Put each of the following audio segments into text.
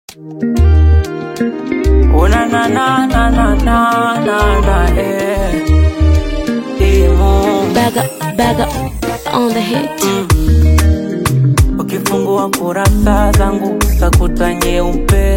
Oh na na na na na na na na eh. Imo. Bag up, bag up on the hit. Ukifungua kurasa zangu utakuta nyeupe,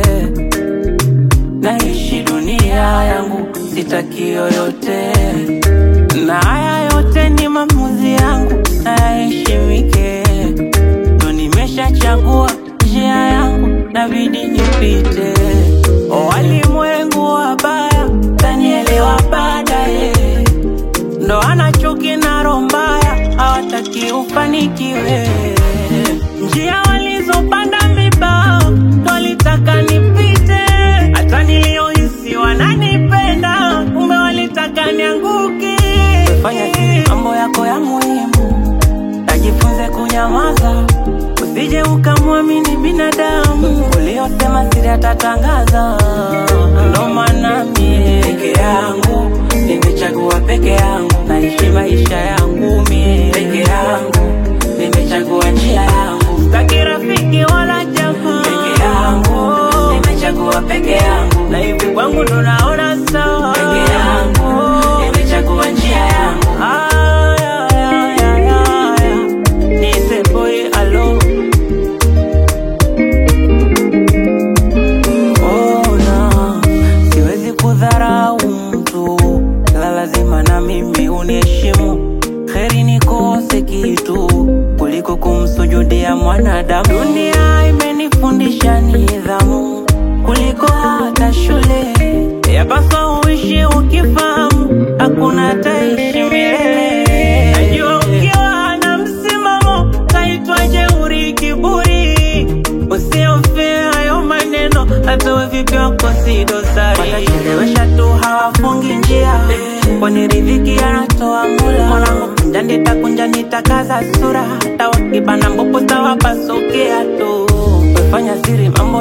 naishi dunia yangu, sitaki yoyote, na haya yote ni maamuzi yangu, nayaheshimike. Ndo nimeshachagua njia yangu, nabidi nipite. O walimwengu wabaya, tanielewa baadaye ndo ana chuki na roho mbaya, hawataki ufanikiwe. Njia walizopanda vibao ndo walitaka nipite, hata niliohisi wananipenda, kumbe walitaka nianguke. Fanya siri mambo yako ya muhimu, tajifunze kunyamaza, usije ukamwamini binadamu uliosema siri atatangaza. Ndo maana mie peke yangu nimechagua peke yangu, naishi maisha yangu mie peke yangu, nimechagua njia yangu, sitaki rafiki wala jamaa peke yangu, nimechagua peke yangu, na hivi kwangu ndo naona sawa peke yangu, nimechagua njia yangu. Aya, aya, aya, aya. Niite boy alone Ona, siwezi kudharau mtu, ila lazima na mimi uniheshimu. Heri nikose kitu kuliko kumsujudia mwanadamu. Dunia imenifundisha nidhamu kuliko hata shule. Yapaswa uishi ukifahamu, hakuna ataishi milele. Najua ukiwa na msimamo kaitwa jeuri, kiburi Usiofia hayo maneno, hata we vipi wako si dosari. Watachelewesha tu hawafungi njia, kwani riziki anatoa Mola. Mwanangu kunja nitakunja nitakaza sura, hata wakibana mbopo tawapasukia tu. Wefanya siri mambo